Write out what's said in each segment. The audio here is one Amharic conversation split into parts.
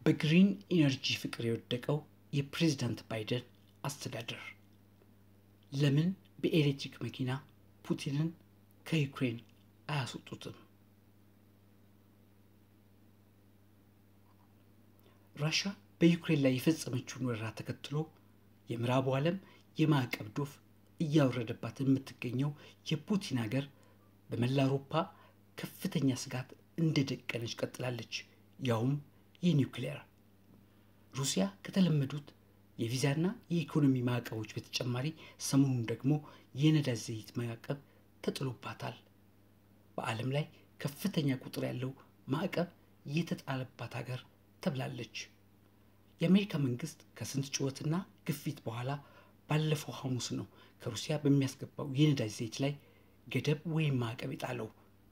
በግሪን ኢነርጂ ፍቅር የወደቀው የፕሬዝዳንት ባይደን አስተዳደር ለምን በኤሌክትሪክ መኪና ፑቲንን ከዩክሬን አያስወጡትም? ራሻ በዩክሬን ላይ የፈጸመችውን ወረራ ተከትሎ የምዕራቡ ዓለም የማዕቀብ ዶፍ እያወረደባት የምትገኘው የፑቲን ሀገር በመላ አውሮፓ ከፍተኛ ስጋት እንደደቀነች ቀጥላለች። ያውም የኒውክሌር ሩሲያ ከተለመዱት የቪዛና የኢኮኖሚ ማዕቀቦች በተጨማሪ ሰሞኑን ደግሞ የነዳጅ ዘይት ማዕቀብ ተጥሎባታል። በዓለም ላይ ከፍተኛ ቁጥር ያለው ማዕቀብ የተጣለባት ሀገር ተብላለች። የአሜሪካ መንግስት ከስንት ጩኸትና ግፊት በኋላ ባለፈው ሐሙስ ነው ከሩሲያ በሚያስገባው የነዳጅ ዘይት ላይ ገደብ ወይም ማዕቀብ የጣለው።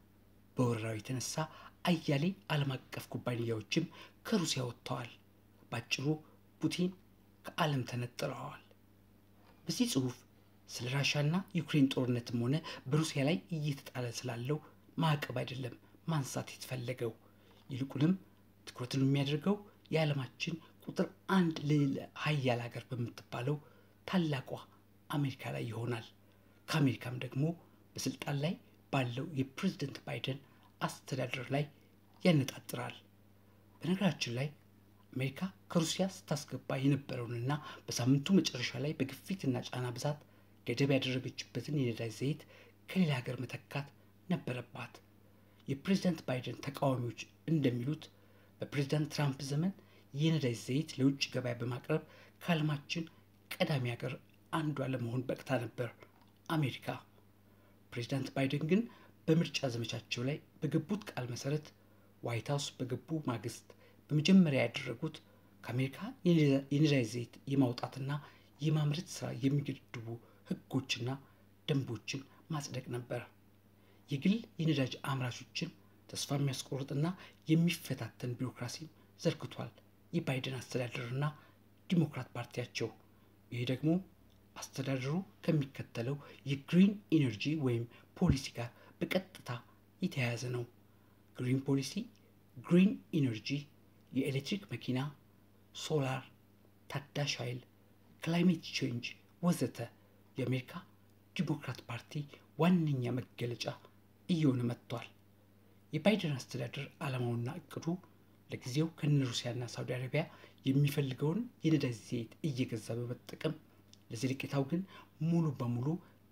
በወረራው የተነሳ አያሌ ዓለም አቀፍ ኩባንያዎችም ከሩሲያ ወጥተዋል። ባጭሩ ፑቲን ከዓለም ተነጥለዋል። በዚህ ጽሑፍ ስለ ራሻና ዩክሬን ጦርነትም ሆነ በሩሲያ ላይ እየተጣለ ስላለው ማዕቀብ አይደለም ማንሳት የተፈለገው። ይልቁንም ትኩረትን የሚያደርገው የዓለማችን ቁጥር አንድ ልዕለ ሀያል ሀገር በምትባለው ታላቋ አሜሪካ ላይ ይሆናል። ከአሜሪካም ደግሞ በስልጣን ላይ ባለው የፕሬዝደንት ባይደን አስተዳደር ላይ ያነጣጥራል። በነገራችን ላይ አሜሪካ ከሩሲያ ስታስገባ የነበረውንና በሳምንቱ መጨረሻ ላይ በግፊትና ጫና ብዛት ገደብ ያደረገችበትን የነዳጅ ዘይት ከሌላ ሀገር መተካት ነበረባት። የፕሬዝዳንት ባይደን ተቃዋሚዎች እንደሚሉት በፕሬዝዳንት ትራምፕ ዘመን የነዳጅ ዘይት ለውጭ ገበያ በማቅረብ ከዓለማችን ቀዳሚ ሀገር አንዷ ለመሆን በቅታ ነበር አሜሪካ። ፕሬዝዳንት ባይደን ግን በምርጫ ዘመቻቸው ላይ በገቡት ቃል መሰረት ዋይት ሀውስ በገቡ ማግስት በመጀመሪያ ያደረጉት ከአሜሪካ የነዳጅ ዘይት የማውጣትና የማምረት ስራ የሚገድቡ ህጎችና ደንቦችን ማጽደቅ ነበር። የግል የነዳጅ አምራቾችን ተስፋ የሚያስቆርጥና የሚፈታተን ቢሮክራሲን ዘርግቷል የባይደን አስተዳደርና ዲሞክራት ፓርቲያቸው። ይህ ደግሞ አስተዳደሩ ከሚከተለው የግሪን ኢነርጂ ወይም ፖሊሲ ጋር በቀጥታ የተያያዘ ነው። ግሪን ፖሊሲ ግሪን ኢነርጂ የኤሌክትሪክ መኪና፣ ሶላር፣ ታዳሽ ኃይል፣ ክላይሜት ቼንጅ ወዘተ የአሜሪካ ዲሞክራት ፓርቲ ዋነኛ መገለጫ እየሆነ መጥቷል። የባይደን አስተዳደር ዓላማውና እቅዱ ለጊዜው ከነ ሩሲያና ሳውዲ አረቢያ የሚፈልገውን የነዳጅ ዘይት እየገዛ በመጠቀም ለዘለቄታው ግን ሙሉ በሙሉ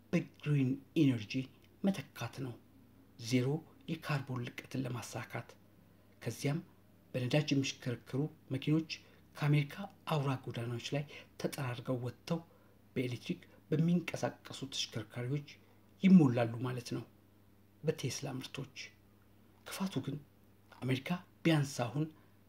በግሪን ኢነርጂ መተካት ነው። ዜሮ የካርቦን ልቀትን ለማሳካት ከዚያም በነዳጅ የሚሽከረከሩ መኪኖች ከአሜሪካ አውራ ጎዳናዎች ላይ ተጠራርገው ወጥተው በኤሌክትሪክ በሚንቀሳቀሱ ተሽከርካሪዎች ይሞላሉ ማለት ነው፣ በቴስላ ምርቶች። ክፋቱ ግን አሜሪካ ቢያንስ አሁን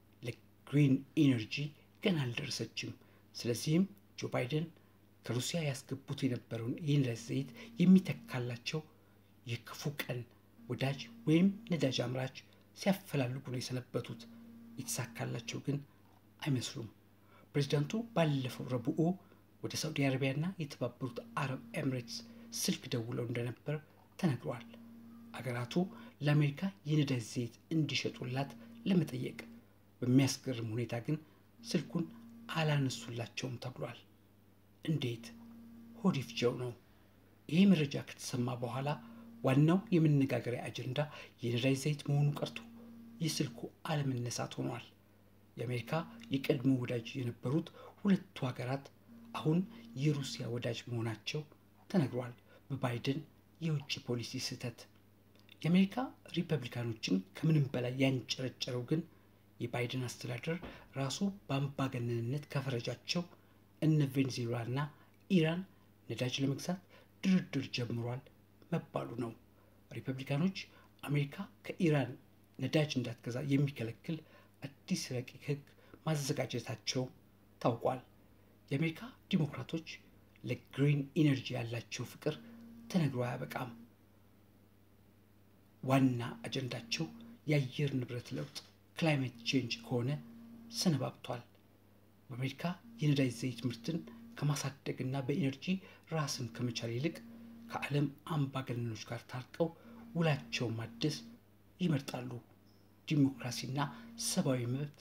ለግሪን ኢነርጂ ገና አልደረሰችም። ስለዚህም ጆ ባይደን ከሩሲያ ያስገቡት የነበረውን የነዳጅ ዘይት የሚተካላቸው የክፉ ቀን ወዳጅ ወይም ነዳጅ አምራች ሲያፈላልጉ ነው የሰነበቱት። የተሳካላቸው ግን አይመስሉም። ፕሬዚዳንቱ ባለፈው ረቡዕ ወደ ሳውዲ አረቢያና የተባበሩት አረብ ኤምሬትስ ስልክ ደውለው እንደነበር ተነግሯል። አገራቱ ለአሜሪካ የነዳጅ ዘይት እንዲሸጡላት ለመጠየቅ በሚያስገርም ሁኔታ ግን ስልኩን አላነሱላቸውም ተብሏል። እንዴት ሆድ ይፍጀው ነው። ይህ መረጃ ከተሰማ በኋላ ዋናው የመነጋገሪያ አጀንዳ የነዳጅ ዘይት መሆኑ ቀርቶ የስልኩ አለመነሳት ሆኗል። የአሜሪካ የቀድሞ ወዳጅ የነበሩት ሁለቱ ሀገራት አሁን የሩሲያ ወዳጅ መሆናቸው ተነግሯል። በባይደን የውጭ ፖሊሲ ስህተት የአሜሪካ ሪፐብሊካኖችን ከምንም በላይ ያንጨረጨረው ግን የባይደን አስተዳደር ራሱ በአምባገነንነት ከፈረጃቸው እነ ቬኔዙዌላና ኢራን ነዳጅ ለመግዛት ድርድር ጀምሯል መባሉ ነው። ሪፐብሊካኖች አሜሪካ ከኢራን ነዳጅ እንዳትገዛ የሚከለክል አዲስ ረቂቅ ሕግ ማዘጋጀታቸው ታውቋል። የአሜሪካ ዲሞክራቶች ለግሪን ኢነርጂ ያላቸው ፍቅር ተነግሮ አያበቃም። ዋና አጀንዳቸው የአየር ንብረት ለውጥ ክላይሜት ቼንጅ ከሆነ ሰነባብቷል። በአሜሪካ የነዳጅ ዘይት ምርትን ከማሳደግና በኢነርጂ ራስን ከመቻል ይልቅ ከዓለም አምባገነኖች ጋር ታርቀው ውላቸውን ማደስ ይመርጣሉ። ዲሞክራሲና ሰብአዊ መብት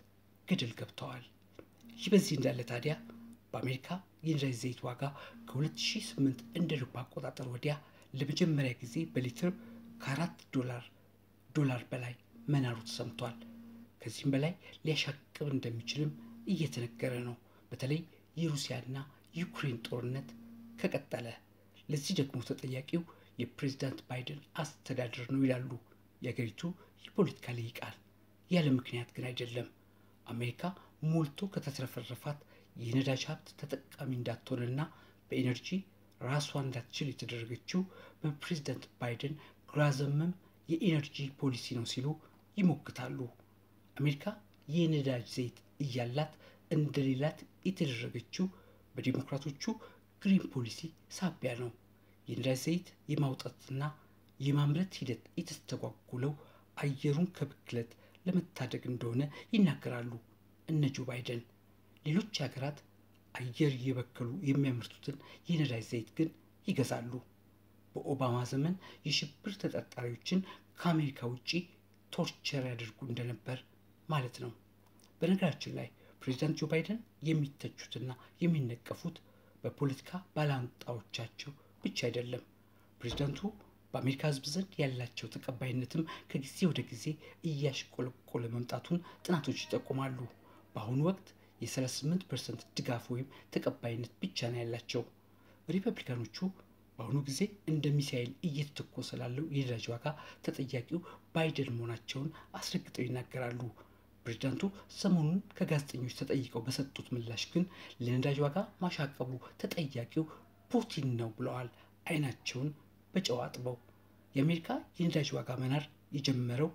ገደል ገብተዋል። ይህ በዚህ እንዳለ ታዲያ በአሜሪካ የነዳጅ ዘይት ዋጋ ከ2008 እንደ አውሮፓ አቆጣጠር ወዲያ ለመጀመሪያ ጊዜ በሊትር ከአራት ዶላር ዶላር በላይ መናሩ ተሰምቷል። ከዚህም በላይ ሊያሻቅብ እንደሚችልም እየተነገረ ነው። በተለይ የሩሲያና ዩክሬን ጦርነት ከቀጠለ። ለዚህ ደግሞ ተጠያቂው የፕሬዚዳንት ባይደን አስተዳደር ነው ይላሉ የአገሪቱ የፖለቲካ ልሂቃን። ያለ ምክንያት ግን አይደለም። አሜሪካ ሞልቶ ከተትረፈረፋት የነዳጅ ሀብት ተጠቃሚ እንዳትሆንና በኤነርጂ ራሷን እንዳትችል የተደረገችው በፕሬዚዳንት ባይደን ግራ ዘመም የኤነርጂ ፖሊሲ ነው ሲሉ ይሞግታሉ። አሜሪካ የነዳጅ ዘይት እያላት እንደሌላት የተደረገችው በዲሞክራቶቹ ግሪን ፖሊሲ ሳቢያ ነው። የነዳጅ ዘይት የማውጣትና የማምረት ሂደት የተስተጓጉለው አየሩን ከብክለት ለመታደግ እንደሆነ ይናገራሉ እነ ጆ ባይደን። ሌሎች ሀገራት አየር እየበከሉ የሚያመርቱትን የነዳጅ ዘይት ግን ይገዛሉ። በኦባማ ዘመን የሽብር ተጠርጣሪዎችን ከአሜሪካ ውጭ ቶርቸር ያደርጉ እንደነበር ማለት ነው። በነገራችን ላይ ፕሬዚዳንት ጆ ባይደን የሚተቹትና የሚነቀፉት በፖለቲካ ባላንጣዎቻቸው ብቻ አይደለም። ፕሬዚዳንቱ በአሜሪካ ሕዝብ ዘንድ ያላቸው ተቀባይነትም ከጊዜ ወደ ጊዜ እያሽቆለቆለ መምጣቱን ጥናቶች ይጠቁማሉ። በአሁኑ ወቅት የ38 ፐርሰንት ድጋፍ ወይም ተቀባይነት ብቻ ነው ያላቸው። ሪፐብሊካኖቹ በአሁኑ ጊዜ እንደ ሚሳኤል እየተተኮሰ ላለው የነዳጅ ዋጋ ተጠያቂው ባይደን መሆናቸውን አስረግጠው ይናገራሉ። ፕሬዚዳንቱ ሰሞኑን ከጋዜጠኞች ተጠይቀው በሰጡት ምላሽ ግን ለነዳጅ ዋጋ ማሻቀቡ ተጠያቂው ፑቲን ነው ብለዋል። አይናቸውን በጨው አጥበው የአሜሪካ የነዳጅ ዋጋ መናር የጀመረው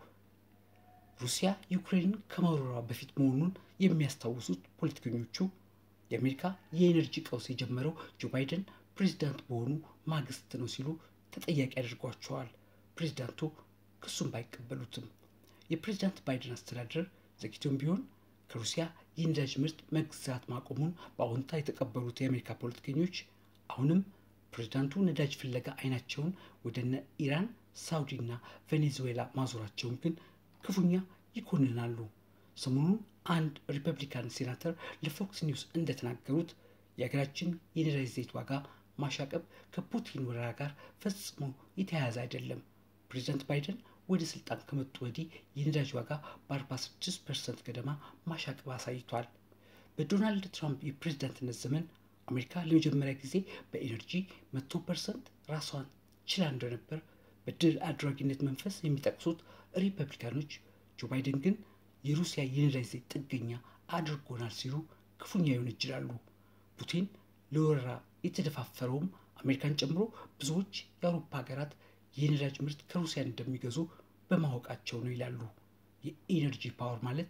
ሩሲያ ዩክሬንን ከመውረሯ በፊት መሆኑን የሚያስታውሱት ፖለቲከኞቹ የአሜሪካ የኤነርጂ ቀውስ የጀመረው ጆ ባይደን ፕሬዚዳንት በሆኑ ማግስት ነው ሲሉ ተጠያቂ አድርጓቸዋል። ፕሬዚዳንቱ ክሱን ባይቀበሉትም የፕሬዚዳንት ባይደን አስተዳደር ዘግይቶም ቢሆን ከሩሲያ የነዳጅ ምርት መግዛት ማቆሙን በአዎንታ የተቀበሉት የአሜሪካ ፖለቲከኞች አሁንም ፕሬዚዳንቱ ነዳጅ ፍለጋ አይናቸውን ወደነ ኢራን፣ ሳውዲ እና ቬኔዙዌላ ማዞራቸውን ግን ክፉኛ ይኮንናሉ። ሰሞኑን አንድ ሪፐብሊካን ሴናተር ለፎክስ ኒውስ እንደተናገሩት የሀገራችን የነዳጅ ዘይት ዋጋ ማሻቀብ ከፑቲን ወረራ ጋር ፈጽሞ የተያያዘ አይደለም። ፕሬዚዳንት ባይደን ወደ ስልጣን ከመጡ ወዲህ የነዳጅ ዋጋ በ46 ፐርሰንት ገደማ ማሻቀብ አሳይቷል። በዶናልድ ትራምፕ የፕሬዚዳንትነት ዘመን አሜሪካ ለመጀመሪያ ጊዜ በኤነርጂ መቶ ፐርሰንት ራሷን ችላ እንደነበር በድል አድራጊነት መንፈስ የሚጠቅሱት ሪፐብሊካኖች ጆ ባይደን ግን የሩሲያ የነዳጅ ዘይት ጥገኛ አድርጎናል ሲሉ ክፉኛ ይወነጅላሉ። ፑቲን ለወረራ የተደፋፈረውም አሜሪካን ጨምሮ ብዙዎች የአውሮፓ ሀገራት የነዳጅ ምርት ከሩሲያ እንደሚገዙ በማወቃቸው ነው ይላሉ። የኢነርጂ ፓወር ማለት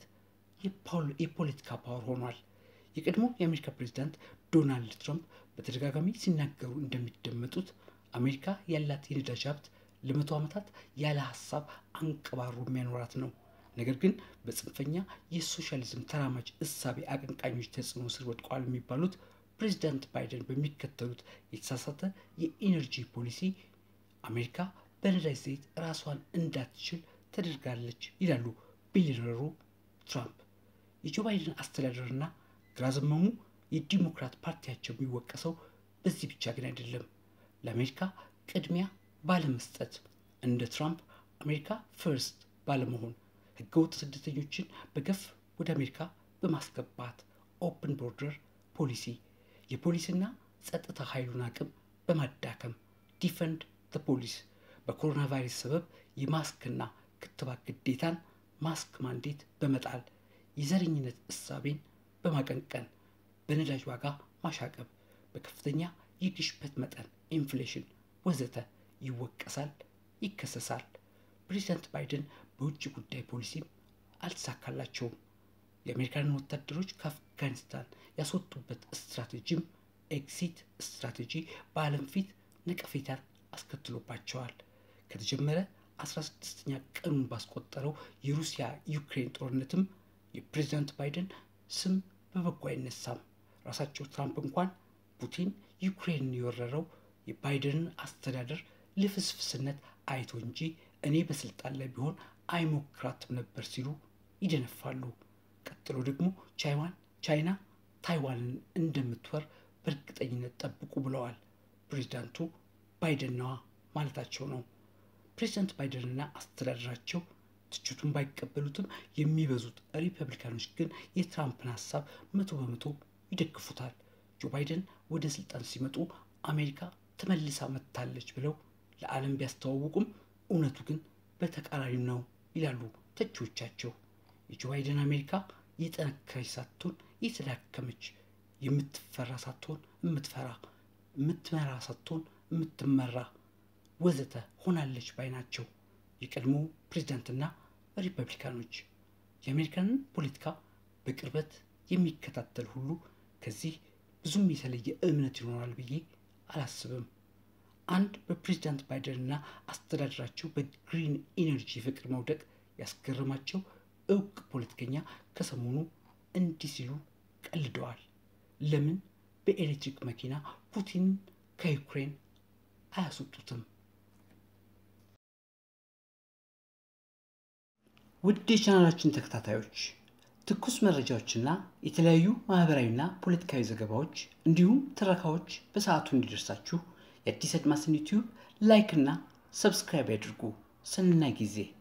የፖለቲካ ፓወር ሆኗል። የቀድሞ የአሜሪካ ፕሬዚዳንት ዶናልድ ትራምፕ በተደጋጋሚ ሲናገሩ እንደሚደመጡት አሜሪካ ያላት የነዳጅ ሀብት ለመቶ ዓመታት ያለ ሀሳብ አንቀባሮ የሚያኖራት ነው። ነገር ግን በጽንፈኛ የሶሻሊዝም ተራማጅ እሳቤ አቀንቃኞች ተጽዕኖ ስር ወድቀዋል የሚባሉት ፕሬዚዳንት ባይደን በሚከተሉት የተሳሳተ የኢነርጂ ፖሊሲ አሜሪካ በነዳጅ ዘይት ራሷን እንዳትችል ተደርጋለች ይላሉ ቢሊዮነሩ ትራምፕ። የጆ ባይደን አስተዳደርና ግራ ዘመሙ የዲሞክራት ፓርቲያቸው የሚወቀሰው በዚህ ብቻ ግን አይደለም። ለአሜሪካ ቅድሚያ ባለመስጠት እንደ ትራምፕ አሜሪካ ፈርስት ባለመሆን ህገወጥ ስደተኞችን በገፍ ወደ አሜሪካ በማስገባት ኦፕን ቦርደር ፖሊሲ የፖሊስና ጸጥታ ኃይሉን አቅም በማዳከም ዲፈንድ ዘ ፖሊስ በኮሮና ቫይረስ ሰበብ የማስክና ክትባት ግዴታን ማስክ ማንዴት በመጣል የዘረኝነት እሳቤን በማቀንቀን በነዳጅ ዋጋ ማሻቀብ በከፍተኛ የግሽበት መጠን ኢንፍሌሽን ወዘተ ይወቀሳል፣ ይከሰሳል። ፕሬዚዳንት ባይደን በውጭ ጉዳይ ፖሊሲም አልተሳካላቸውም። የአሜሪካንን ወታደሮች ከአፍጋኒስታን ያስወጡበት ስትራቴጂም ኤግዚት ስትራቴጂ በዓለም ፊት ነቀፌታን አስከትሎባቸዋል። ከተጀመረ 16ኛ ቀኑን ባስቆጠረው የሩሲያ ዩክሬን ጦርነትም የፕሬዚዳንት ባይደን ስም በበጎ አይነሳም። ራሳቸው ትራምፕ እንኳን ፑቲን ዩክሬንን የወረረው የባይደንን አስተዳደር ልፍስፍስነት አይቶ እንጂ እኔ በስልጣን ላይ ቢሆን አይሞክራትም ነበር ሲሉ ይደነፋሉ። ቀጥሎ ደግሞ ቻይዋን ቻይና ታይዋንን እንደምትወር በእርግጠኝነት ጠብቁ ብለዋል። ፕሬዚዳንቱ ባይደንዋ ማለታቸው ነው። ፕሬዚዳንት ባይደንና አስተዳደራቸው ትችቱን ባይቀበሉትም የሚበዙት ሪፐብሊካኖች ግን የትራምፕን ሀሳብ መቶ በመቶ ይደግፉታል። ጆ ባይደን ወደ ስልጣን ሲመጡ አሜሪካ ተመልሳ መጥታለች ብለው ለዓለም ቢያስተዋውቁም እውነቱ ግን በተቃራኒው ነው ይላሉ ተቺዎቻቸው። የጆ ባይደን አሜሪካ የጠነከረች ሳትሆን የተዳከመች፣ የምትፈራ ሳትሆን የምትፈራ፣ የምትመራ ሳትሆን የምትመራ ወዘተ ሆናለች ባይ ናቸው የቀድሞ ፕሬዚዳንትና ሪፐብሊካኖች። የአሜሪካንን ፖለቲካ በቅርበት የሚከታተል ሁሉ ከዚህ ብዙም የተለየ እምነት ይኖራል ብዬ አላስብም። አንድ በፕሬዚዳንት ባይደንና አስተዳደራቸው በግሪን ኢነርጂ ፍቅር መውደቅ ያስገረማቸው እውቅ ፖለቲከኛ ከሰሞኑ እንዲህ ሲሉ ቀልደዋል። ለምን በኤሌክትሪክ መኪና ፑቲን ከዩክሬን አያስወጡትም? ውድ የቻናላችን ተከታታዮች ትኩስ መረጃዎችና የተለያዩ ማህበራዊና ፖለቲካዊ ዘገባዎች እንዲሁም ትረካዎች በሰዓቱ እንዲደርሳችሁ የአዲስ አድማስን ዩቲዩብ ላይክ እና ሰብስክራይብ ያድርጉ። ሰናይ ጊዜ